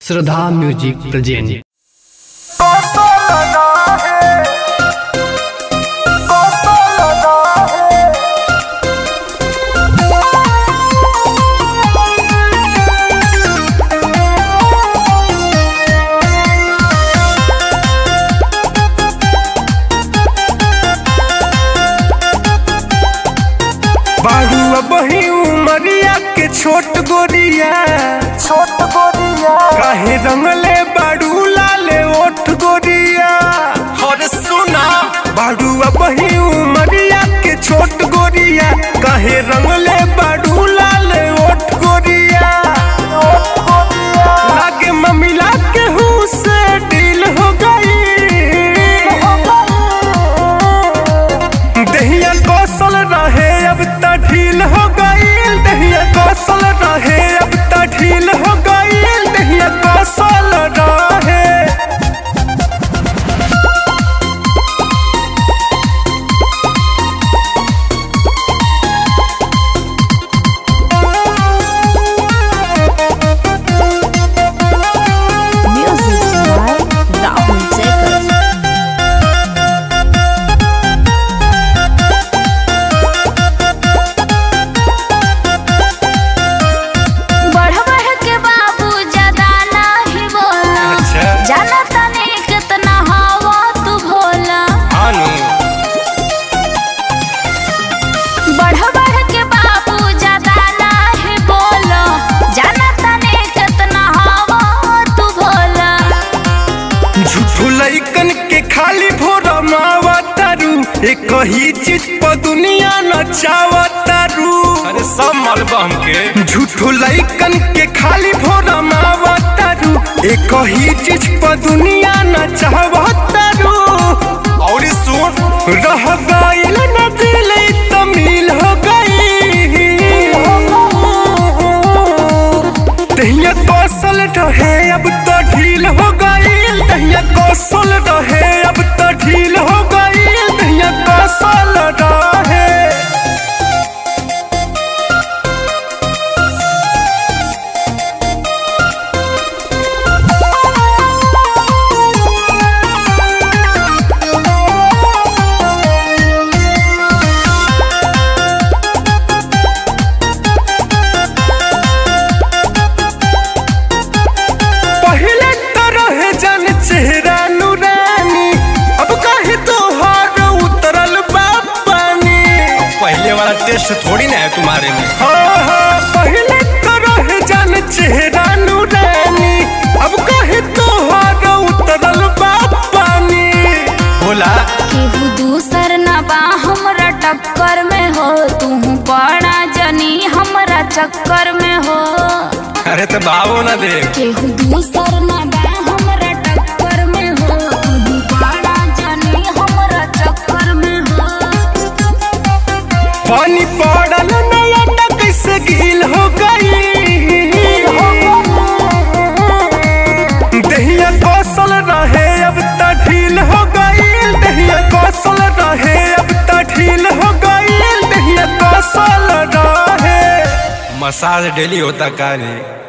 श्रद्धा music present बारू बही उमरिया के छोट गोरिया छोट गोरिया काहे रंगले बारू लाले ओठ गोरिया और सुना बारू बही उमरिया के छोट गोरिया काहे रंगले बारू लाले ओठ गोरिया लागे ममिला के हूँ से डील हो गई दहिया कौशल रहे अब त ढील हो गईल दहिया कौशल रहे अब त ढील हो गईल दहिया कौशल रहे Music by Rahul Jacob. बढ़ बढ़ के बाबू ज्यादा नहीं बोला अच्छा। जाना तने कितना हवा तू भोला आनु बढ़ बढ़ के बाबू ज्यादा नहीं बोला जाना तने कितना हवा तू भोला झूठू लइकन के खाली भोरा मावा तारू एक ही चीज पर दुनिया नचावा तारू अरे सब मलबा हमके झूठू लइकन के खाली भोरा मावा तारू एक ही चीज पर दुनिया नचावा तारू और सुन रह गईल न दिल तमिल हो गई दहिया कौशल रहे अब तो ढील हो गईल दहिया कौशल रहे अब तो ढील हो गईल दहिया कौशल रहे पहले तो रहे जन चेहरा नूरानी अब काहे तोहार उतरल बा पानी पहले वाला टेस्ट थोड़ी ना है तुम्हारे में हाँ हाँ पहले तो रहे जन चेहरा नूरानी अब काहे तोहार उतरल बा पानी बोला केहू दूसर न बा हमरा टक्कर में हो तू बड़ा जनी हमरा चक्कर में हो अरे तो बाबू ना दे केहू दूसर न बा हमरा टक्कर में हो तू बड़ा जनी हमरा चक्कर में हो पानी पड़ल नया कैसे गील हो गई दहिया कौशल रहे अब त ढील हो गई दहिया कौशल रहे अब त ढील हो गई दहिया कौशल रहे मसाज डेली होता का रे